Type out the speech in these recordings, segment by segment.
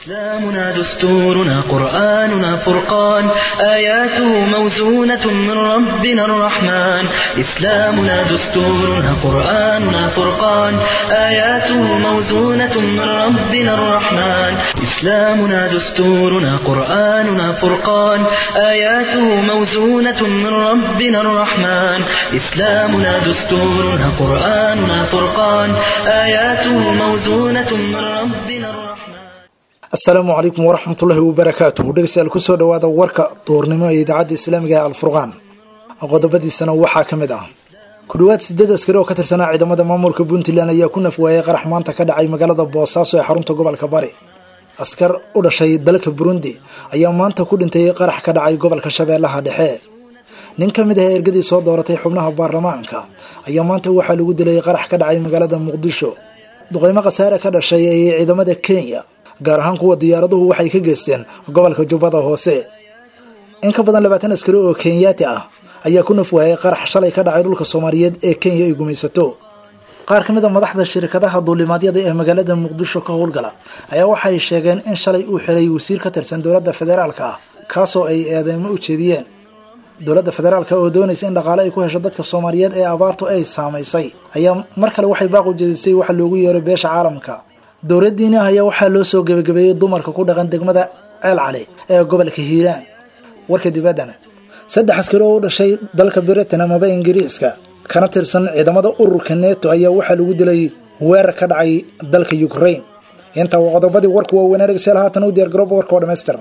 إسلامنا دستورنا قرآننا فرقان آياته موزونة من ربنا الرحمن إسلامنا دستورنا قرآننا فرقان آياته موزونة من ربنا الرحمن إسلامنا دستورنا قرآننا فرقان آياته موزونة من ربنا الرحمن إسلامنا دستورنا قرآننا فرقان آياته موزونة من ربنا الرحمن asalaamu calaykum waraxmatullaahi wabarakaatuh dhegeystayaal kusoo dhawaada warka duurnimo ee idaacadda islaamiga ee alfurqaan qodobadiisana waxaa ka mid ah ku dhowaad sideed askari oo ka tirsanaa ciidamada maamulka puntland ayaa ku nafwaayay qarax maanta ka dhacay magaalada boosaaso ee xarunta gobolka bari askar u dhashay dalka burundi ayaa maanta ku dhintay qarax ka dhacay gobolka shabeellaha dhexe nin ka mid ah ergadii soo dooratay xubnaha baarlamaanka ayaa maanta waxaa lagu dilay qarax ka dhacay magaalada muqdisho duqeymo khasaare ka dhashay ee ciidamada kenya gaar ahaan kuwa diyaaraduhu waxay ka geysteen gobolka jubbada hoose in ka badan labaatan askari oo kenyaati ah ayaa ku nafwaayay qarax shalay ka dhacay dhulka soomaaliyeed ee kenya ay gumaysato qaar ka mid a madaxda shirkadaha duulimaadyada ee magaalada muqdisho ka howlgala ayaa waxay sheegeen in shalay uu xiray wasiir ka tirsan dowladda federaalka ah kaasoo ay eedeymo u jeediyeen dowladda federaalka oo doonaysa in dhaqaale ay ku hesho dadka soomaaliyeed ee abaartu ay saamaysay ayaa mar kale waxay baaq u jeedisay waxa loogu yeero beesha caalamka dowladdiini ayaa waxaa loo soo gebagabeeyey dumarka ku dhaqan degmada ceel cali ee gobolka hiiraan warka dibaddana saddex askari oo u dhashay dalka britain amaba ingiriiska kana tirsan ciidamada ururka neto ayaa waxaa lagu dilay weerar ka dhacay dalka ukraine intaa waa qodobadii warku waaweynaa dhegeystayaal haatan u diyaar garooba warka oo dhammaystiran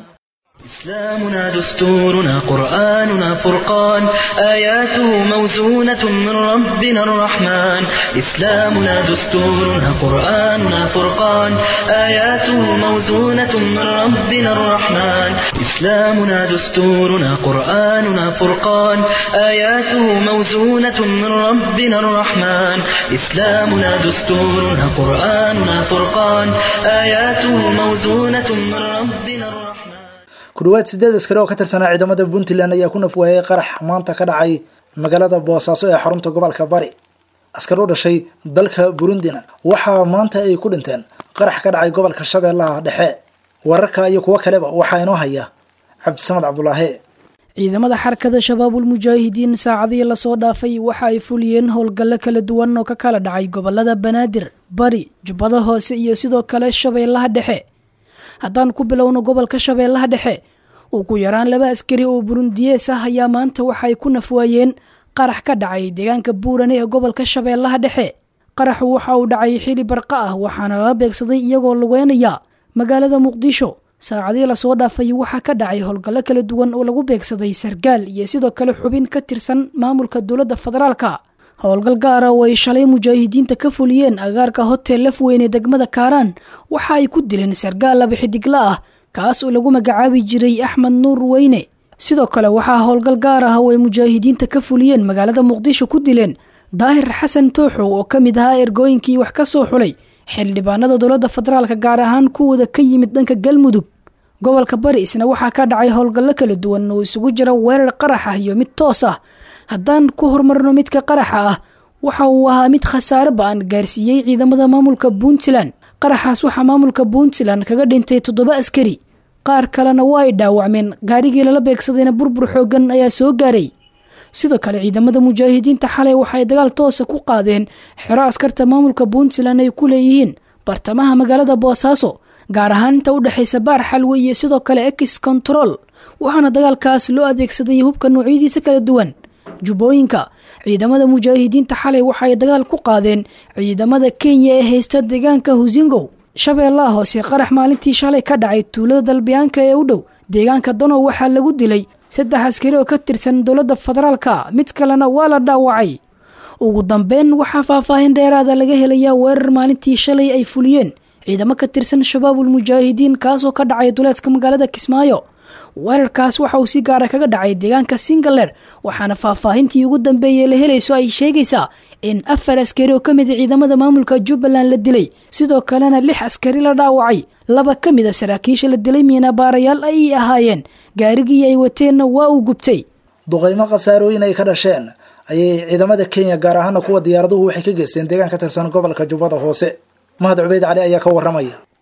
إسلامنا دستورنا قرآننا فرقان آياته موزونة من ربنا الرحمن إسلامنا دستورنا قرآننا فرقان آياته موزونة من ربنا الرحمن إسلامنا دستورنا قرآننا فرقان آياته موزونة من ربنا الرحمن إسلامنا دستورنا قرآننا فرقان آياته موزونة من ربنا الرحمن ku dhowaad sideed askari oo ka tirsanaa ciidamada puntland ayaa ku nafwaayay qarax maanta ka dhacay magaalada boosaaso ee xarunta gobolka bari askar u dhashay dalka burundina waxaa maanta ay ku dhinteen qarax ka dhacay gobolka shabeellaha dhexe wararka iyo kuwo kaleba waxaa inoo haya cabdisamad cabdulaahi ciidamada xarakada shabaabul mujaahidiin saacadihii lasoo dhaafay waxa ay fuliyeen howlgallo kala duwan oo ka kala dhacay gobolada banaadir bari jubbada hoose iyo sidoo kale shabeellaha dhexe haddaan ku bilowno gobolka shabeellaha dhexe ugu yaraan laba askari oo burundiyees ah ayaa maanta waxaay ku nafwaayeen qarax ka dhacay deegaanka buurane ee gobolka shabeellaha dhexe qaraxu waxa uu dhacay xili barqa ah waxaana lala beegsaday iyagoo lugeynaya magaalada muqdisho saacadii lasoo dhaafay waxaa ka dhacay howlgallo kala duwan oo lagu beegsaday sargaal iyo sidoo kale xubin ka tirsan maamulka dowladda federaalka howlgal gaara oo ay shalay mujaahidiinta ka fuliyeen agaarka hotel lafweyne degmada kaaraan waxa ay ku dileen sargaal laba xidigla ah kaas oo lagu magacaabi jiray axmed nuur weyne sidoo kale waxaa howlgal gaar ah oo ay mujaahidiinta ka fuliyeen magaalada muqdisho ku dileen daahir xasan tooxow oo ka mid ahaa ergooyinkii wax ka soo xulay xildhibaanada dowladda federaalka gaar ahaan kuwooda ka yimid dhanka galmudug gobolka bari isna waxaa ka dhacay howlgallo kala duwan oo isugu jira weerar qarax ah iyo mid toos ah haddaan ku horumarno midka qaraxa ah waxa uu ahaa mid khasaare ba-an gaarsiiyey ciidamada maamulka puntland qaraxaas waxaa maamulka puntland kaga dhintay toddoba askari qaar kalena waa ay dhaawacmeen gaarigii lala beegsadayna burbur xoogan ayaa soo gaaray sidoo kale ciidamada mujaahidiinta xalay waxaay dagaal toosa ku qaadeen xero askarta maamulka puntland ay ku leeyihiin bartamaha magaalada boosaaso gaar ahaan inta u dhexaysa baar xalwe iyo sidoo kale ex control waxaana dagaalkaas loo adeegsaday hubka noocyadiisa kala duwan jubbooyinka ciidamada mujaahidiinta xalay waxaay dagaal ku qaadeen ciidamada kenya ee haysta deegaanka husingow shabeellaha hoose qarax maalintii shalay ka dhacay tuulada dalbiyaanka ee u dhow deegaanka danow waxaa lagu dilay saddex askari oo ka tirsan dowladda federaalka mid kalena waa la dhaawacay ugu dambeyn waxaa faahfaahin dheeraada laga helayaa weerar maalintii shalay ay fuliyeen ciidamo ka tirsan shabaabul mujaahidiin kaasoo ka dhacay duleedka magaalada kismaayo weerarkaas waxa uu si gaara kaga dhacay deegaanka singaler waxaana faahfaahintii ugu dambeeyey la helayso ay sheegaysaa in afar askari oo ka mid a ciidamada maamulka jubbaland la dilay sidoo kalena lix askari la dhaawacay laba ka mid a saraakiisha la dilay miinabaarayaal ayay ahaayeen gaarigii ay wateenna waa uu gubtay duqeymo khasaarooyin ay ka dhasheen ayay ciidamada kenya gaar ahaana kuwa diyaaraduhu waxay ka geysteen deegaan ka tirsan gobolka jubbada hoose mahad cubeyd cali ayaa ka waramaya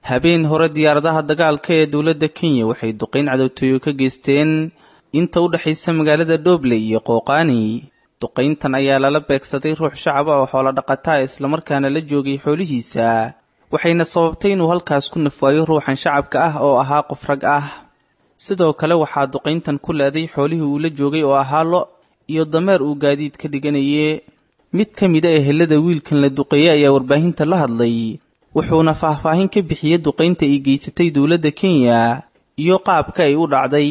habeen hore diyaaradaha dagaalka ee dowladda kenya waxay duqayn cadowtooyo ka geysteen inta u dhexaysa magaalada dhobley iyo qooqaani duqayntan ayaa lala beegsaday ruux shacab ah oo xoolo dhaqataa islamarkaana la joogay xoolihiisa waxayna sababtay inuu halkaas ku nafwaayo ruuxan shacabka ah oo ahaa qof rag ah sidoo kale waxaa duqayntan ku leeday xoolihii uu la joogay oo ahaa lo iyo dameer uu gaadiid ka dhiganaye mid ka mid a ehelada wiilkan la duqeeyey ayaa warbaahinta la hadlay wuxuuna faahfaahin ka bixiyey duqaynta ay geysatay dowladda kenya iyo qaabka ay u dhacday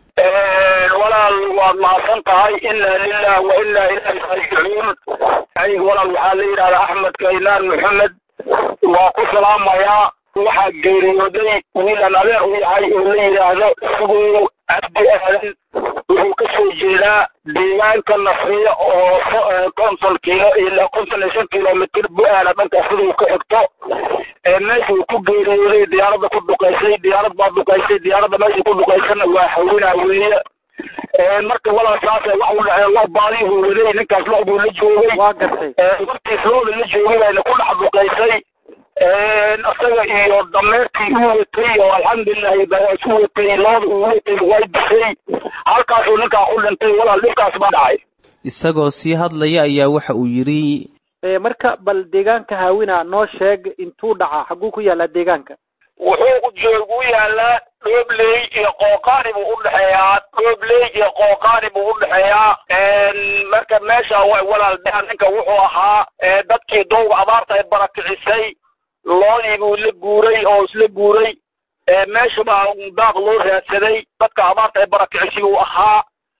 walaal waad mahadsan tahay inaa lilah wa inaa ilaahi raajicuun aniga walaal waxaa la yidhahdaa axmed kaynaan maxamed waa ku salaamayaa waxaa geeriyooday wiilan adeer u yahay oo la yidhaahdo sugow cabdi aadan wuxuu ka soo jeedaa deegaanka nasriya oo konton kilo ilaa konton iyo shan kilomitr bu-aala dhankaas siduu ka xigto meesha uu ku geeriyooday diyaaradda ku duqaysay diyaarad baa duqaysay diyaaradda meesha ku duqaysana waa hawinaa weeye marka walaal saas wax u dhacee lo baadihuu waday ninkaas lo buu la joogay waa gartay markiis looda la joogay bayna ku dhex duqaysay isaga iyo dameertii uu watay oo alxamdulilahi isu watay looda uu watay way disay halkaasuu ninkaa ku dhintay walaal dhibkaas baa dhacay isagoo sii hadlaya ayaa waxa uu yidhi marka bal deegaanka haawina noo sheeg intuu dhaca xaguu ku yaallaa deegaanka wuxuu joogu yaalaa dhoobley iyo qooqaani buu udhexeeyaa dhoobley iyo qooqaani buu udhexeeyaa marka meesha walaal ninka wuxuu ahaa dadkii dowga abaarta ay barakicisay loodii buu la guuray oo isla guuray meesha baa daaq loo raadsaday dadka abaarta ay barakicisay buu ahaa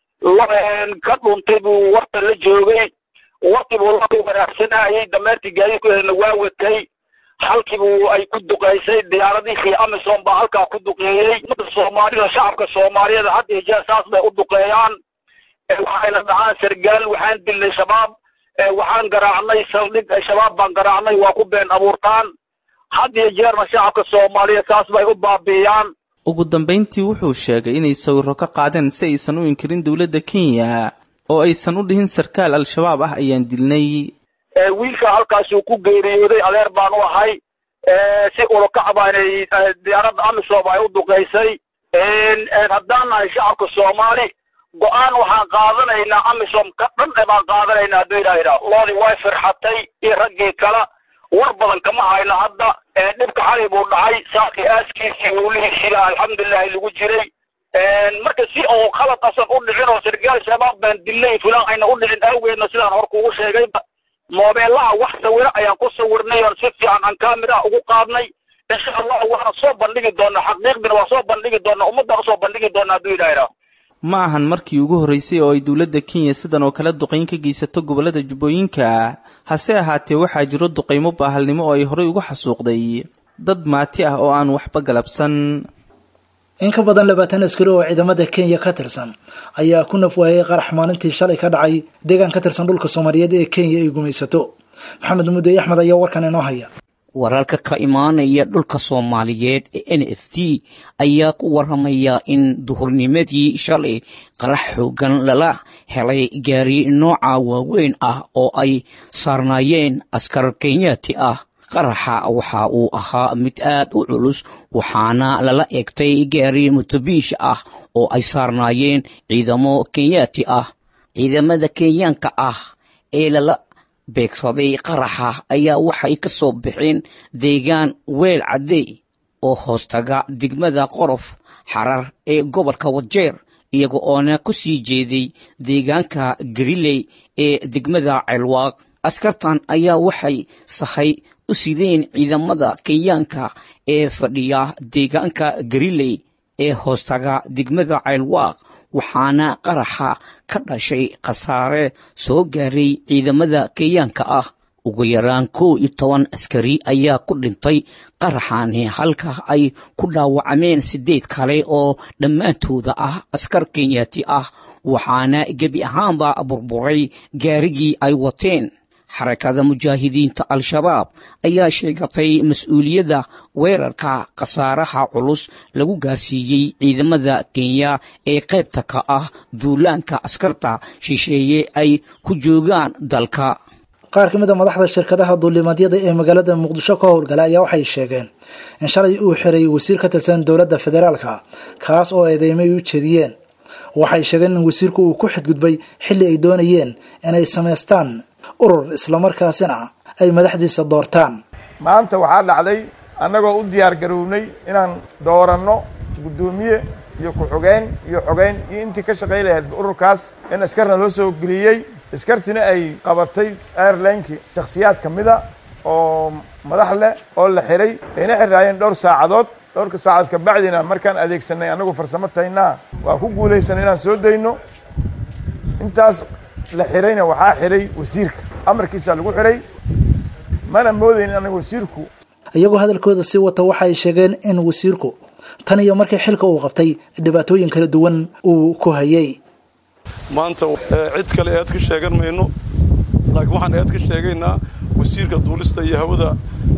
ka dhuntay buu warta la joogay wartii buu la wanaagsanayay dameertii gaadiidkuheedna waa watay halkiibu ay ku duqaysay diyaaradihii amisom baa halkaa ku duqeeyey umada soomaalida shacabka soomaaliyeed had iyo jeer saas bay u duqeeyaan waxayna dhacaan sargaal waxaan dilnay shabaab waxaan garaacnay saldhig shabaab baan garaacnay waa ku been abuurtaan had iyo jeerna shacabka soomaaliyeed saas bay u baabi'iyaan ugu dambayntii wuxuu sheegay inay sawirro ka qaadeen si aysan u inkirin dowladda kenya oo aysan u dhihin sarkaal al-shabaab ah ayaan dilnay wiilka halkaasuu ku geeriyooday adeer baan u ahay si urukac baanay diyaaradda amisom ay u duqaysay haddaan nahay shacabka soomaali go-aan waxaan qaadanaynaa amisom ka dhan e baan qaadanaynaa hadduu ilaahidha loodii way firxatay iyo raggii kala war badan kama hayno hadda dhibka xali buu dhacay saakii aaskiisii welihiisila alxamdulilahi lagu jiray marka si oo khalad asan u dhicin oo sargaal shabaab baan dilnay fulaan ayna u dhicin awgeedna sidaan hor kugu sheegayba moobeelaha wax sawiro ayaan ku sawirnay oon si fiican aan kamira ugu qaadnay insha allah waana soo bandhigi doonaa xaqiiqdina waa soo bandhigi doonaa ummaddaan usoo bandhigi doonaa hadduu ilaahidha ma ahan markii ugu horreysay oo ay dowladda kenya sidan oo kale duqayn ka geysato gobollada jubbooyinka hase ahaatee waxaa jiro duqaymo baahalnimo oo ay horey ugu xasuuqday dad maati ah oo aan waxba galabsan in ka badan labaatan askari oo ciidamada kenya ka tirsan ayaa ku nafwaayay qarax maalintii shalay ka dhacay deegaan ka tirsan dhulka soomaaliyeed ee kenya ay gumaysato maxamed mudey axmed ayaa warkan inoo haya wararka ka imaanaya dhulka soomaaliyeed ee n f t ayaa ku waramaya in duhurnimadii shalay qarax xoogan lala helay gaari nooca waaweyn ah oo ay saarnaayeen askar kenyaati ah qaraxa waxa uu ahaa mid aad u culus waxaana lala egtay gaari mutubiish ah oo ay saarnaayeen ciidamo kenyaati ah ciidamada kenyaanka ah ee lala beegsaday qaraxa ayaa waxay ka soo baxeen deegaan weel caddey oo hoostaga degmada qorof xarar ee gobolka wajeer iyaga oona ku sii jeeday deegaanka gariley ee degmada ceelwaaq askartan ayaa waxay sahay u sideen ciidamada kenyaanka ee fadhiya deegaanka gariley ee hoostaga degmada ceelwaaq waxaana qaraxa ka dhashay khasaare soo gaaray ciidamada kenyaanka ah ugu yaraan kow iyo toban askari ayaa ku dhintay qaraxani halka ay ku dhaawacmeen siddeed kale oo dhammaantooda ah askar kenyaati ah waxaana gebi ahaanba burburay gaarigii ay wateen xarakada mujaahidiinta al-shabaab ayaa sheegatay mas-uuliyadda weerarka khasaaraha culus lagu gaarsiiyey ciidamada kenya ee qaybta ka ah duulaanka askarta shisheeye ay ku joogaan dalka qaar ka mid a madaxda shirkadaha duulimaadyada ee magaalada muqdisho ka howlgala ayaa waxay sheegeen in shalay uu xiray wasiir ka tirsan dowladda federaalka kaas oo eedeymay u jeediyeen waxay sheegeen in wasiirku uu ku xadgudbay xilli ay doonayeen inay samaystaan urur islamarkaasina ay madaxdiisa doortaan maanta waxaa dhacday annagoo u diyaar garownay inaan dooranno guddoomiye iyo ku-xogeyn iyo xogeyn iyo intii ka shaqay lahayd ururkaas in askarna loo soo geliyey askartina ay qabatay airlinekii shakhsiyaad ka mida oo madax leh oo la xiray ayna xiraayeen dhowr saacadood dhowrka saacadood kabacdina markaan adeegsanay annagu farsamo taynaa waa ku guulaysanay inaan soo dayno intaas la xirayna waxaa xiray wasiirka amarkiisaa lagu xiray mana moodaynin anaga wasiirku iyagoo hadalkooda sii wata waxay sheegeen in wasiirku tan iyo markii xilka uu qabtay dhibaatooyin kala duwan uu ku hayay maanta cid kale eed ka sheegan mayno laakiin waxaan eed ka sheegaynaa wasiirka duulista iyo hawada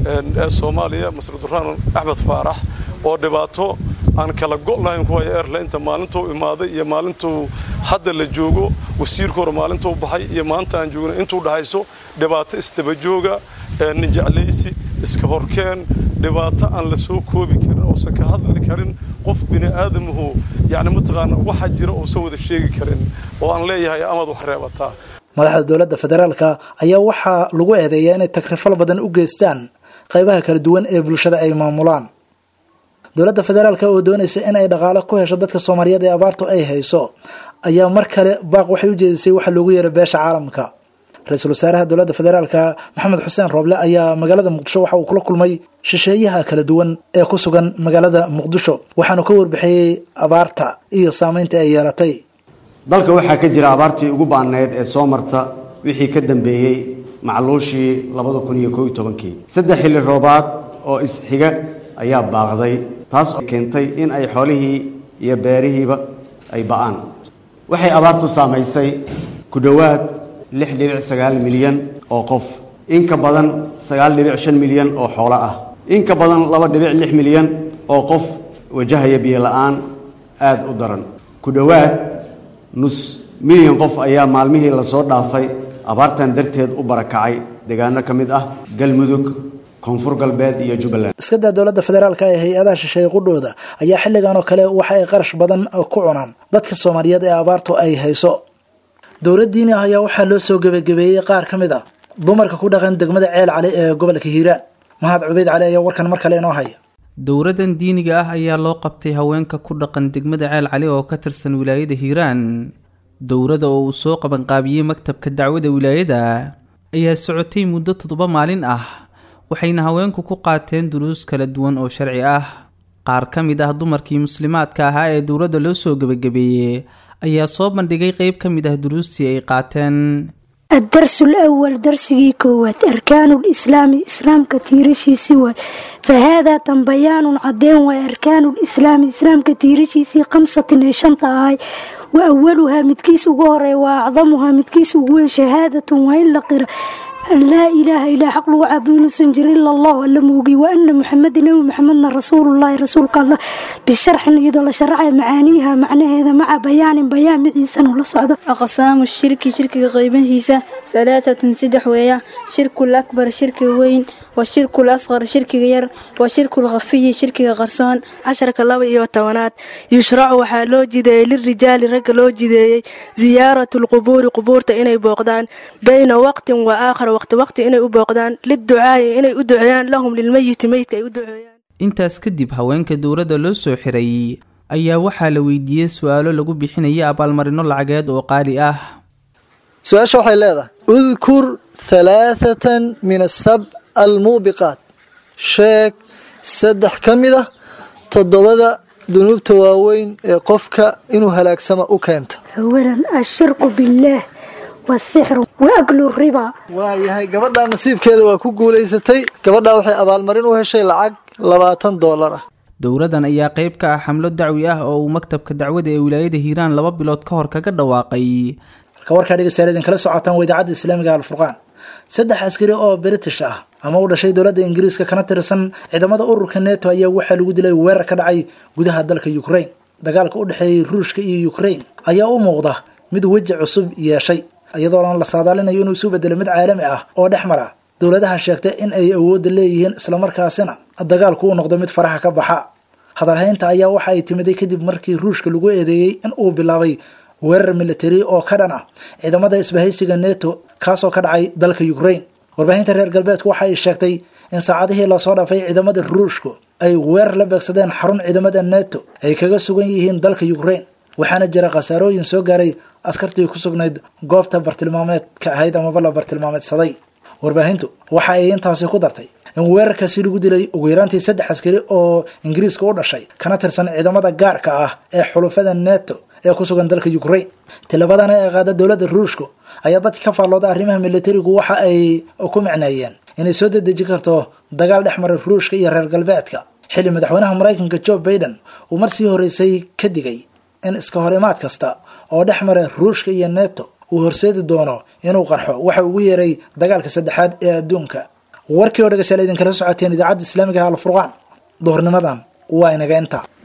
ee soomaaliya masr duraan axmed faarax oo dhibaato aan kala go' lahayn ku haya airlineta maalintuu imaaday iyo maalintuu hadda la joogo wasiirku hore maalintuu baxay iyo maanta aan joogno intuu dhahayso dhibaato isdabajooga ninjeclaysi iska horkeen dhibaato aan la soo koobi karin oosan ka hadli karin qof bini aadamuhu yacni mataqaana waxa jira uusan wada sheegi karin oo aan leeyahay amaad wax reebataa madaxda dowladda federaalka ayaa waxaa lagu eedeeyaa inay takrifal badan u geystaan qaybaha kala duwan ee bulshada ay maamulaan dowladda federaalka oo doonaysa in ay dhaqaalo ku hesho dadka soomaaliyeed ee abaartu ay hayso ayaa mar kale baaq waxay u jeedisay waxa loogu yeeray beesha caalamka ra-iisul wasaaraha dowladda federaalka maxamed xuseen rooble ayaa magaalada muqdisho waxa uu kula kulmay shisheeyaha kala duwan ee ku sugan magaalada muqdisho waxaanu ka warbixiyey abaarta iyo saameynta ay yeelatay dalka waxaa ka jira abaartii ugu baanayd ee soo marta wixii ka dambeeyey macluushii labada kun iyo koob iyo tobankii saddex xilli roobaad oo isxiga ayaa baaqday taas oo keentay in ay xoolihii iyo beerihiiba ay ba'aan waxay abaartu saamaysay ku dhowaad lix dhibic sagaal milyan oo qof in ka badan sagaal dhibic shan milyan oo xoolo ah in ka badan laba dhibic lix milyan oo qof wajahaya biyo la'aan aada u daran ku dhowaad nus milyan qof ayaa maalmihii lasoo dhaafay abaartan darteed u barakacay deegaano ka mid ah galmudug koonfur galbeed iyo jubbaland iska daa dowladda federaalka ee hay-adaha shisheeye qudhooda ayaa xilligan oo kale waxa ay qarash badan ku cunaan dadka soomaaliyeed ee abaartu ay hayso dowladdiini ah ayaa waxaa loo soo gebagabeeyey qaar ka mid a dumarka ku dhaqan degmada ceel cali ee gobolka hiiraan mahad cubeyd cali ayaa warkan mar kale inoo haya dowladan diiniga ah ayaa loo qabtay haweenka ku dhaqan degmada ceel cali oo ka tirsan wilaayada hiiraan dowladda oo uu soo qabanqaabiyey maktabka dacwada wilaayada ayaa socotay muddo toddoba maalin ah waxayna haweenku ku qaateen duruus kala duwan oo sharci ah qaar ka mid ah dumarkii muslimaadka ahaa ee dowladda loo soo gebagabeeyey ayaa soo bandhigay qeyb ka mid ah duruustii ay qaateen الدرس الأول درسي كوات أركان الإسلام إسلام كتيرشي سوى فهذا تنبيان عدين وأركان الإسلام إسلام كتيرشي سي خمسة شنطة هاي وأولها متكيس وغوري وأعظمها متكيس وغول شهادة وإلا قرأ أن لا إله إلا حق لو عبدون سنجر إلا الله ولا موقي وأن محمد نبي محمد رسول الله رسولك الله بالشرح إذا لا شرع معانيها معنى هذا مع بيان بيان عيسى ولا صعد أقسام الشرك شرك غيبه هيسا ثلاثة سدح ويا شرك الأكبر شرك وين والشرك الأصغر شرك غير والشرك الغفي شرك غرسان عشرك الله iyo tobanaad yushracu waxaa loo jideeyey lirijaali ragga loo jideeyey ziyaaratu lqubuuri qubuurta inay booqdaan bayna waqtin wa aakhar waqti waqti inay u booqdaan liducaa'i inay u duceeyaan lahum lilmeyiti meydka ay u duceeyaan intaas kadib haweenka dowladda loo soo xiray ayaa waxaa la weydiiyey su-aalo lagu bixinaya abaalmarino lacageed oo qaali ah su-aasha waxay leedahay udkur halaathatan min asab almuubiqaat sheeg saddex ka mid ah toddobada dunuubta waaweyn ee qofka inuu halaagsama u keenta أولا الشرك بالله والسحر وأكل الربا waayahay gabadhaa nasiibkeeda waa ku guulaysatay gabadhaa waxay abaalmarin u heshay lacag labaatan doolar ah dowladan ayaa qayb ka ah xamlo dacwi ah oo uu maktabka dacwada ee wilaayada hiiraan laba bilood ka hor kaga dhawaaqay halka warkaa dhegeystayaal idinkala socotaan waa idaacadda islaamiga alfurqaan saddex askari oo british ah ama u dhashay dowladda ingiriiska kana tirsan ciidamada ururka neto ayaa waxaa lagu dilay weerar ka dhacay gudaha dalka ukraine dagaalka u dhexeeyey ruushka iyo ukraine ayaa u muuqda mid weji cusub yeeshay iyadoo lan la saadaalinayo inuu isu bedelo mid caalami ah oo dhex mara dowladaha sheegtay in ay awoodda leeyihiin islamarkaasina dagaalku uu noqdo mid faraha ka baxa hadalhaynta ayaa waxa ay timiday kadib markii ruushka lagu eedeeyey in uu bilaabay weerar militari oo ka dhan ah ciidamada isbahaysiga neto kaasoo ka dhacay dalka ukraine warbaahinta reer galbeedku waxa ay sheegtay in saacadihii lasoo dhaafay ciidamada ruushku ay weerar la beegsadeen xarun ciidamada neto ay kaga sugan yihiin dalka ukraine waxaana jira khasaarooyin soo gaaray askartii ku sugnayd goobta bartilmaameedka ahayd amaba la bartilmaameedsaday warbaahintu waxa ay intaasi ku dartay in weerarkaasi lagu dilay ugu yaraantii saddex askari oo ingiriiska u dhashay kana tirsan ciidamada gaarka ah ee xulufada neto ee ku sugan dalka ukraine tilabadana ee qaada dowladda ruushku ayaa dadka ka faallooda arrimaha militarigu waxa ay ku micneeyeen inay soo dedeji karto dagaal dhex maray ruushka iyo reer galbeedka xilli madaxweynaha maraykanka joe baiden uu mar sii horreysay ka digay in iska hor imaad kasta oo dhex mara ruushka iyo neto uu horseedi doono inuu qarxo waxa ugu yeeray dagaalka saddexaad ee adduunka warkii oo dhegeystayaal idinkala socoteen idaacadda islaamiga alfurqaan duhurnimadan waa inaga inta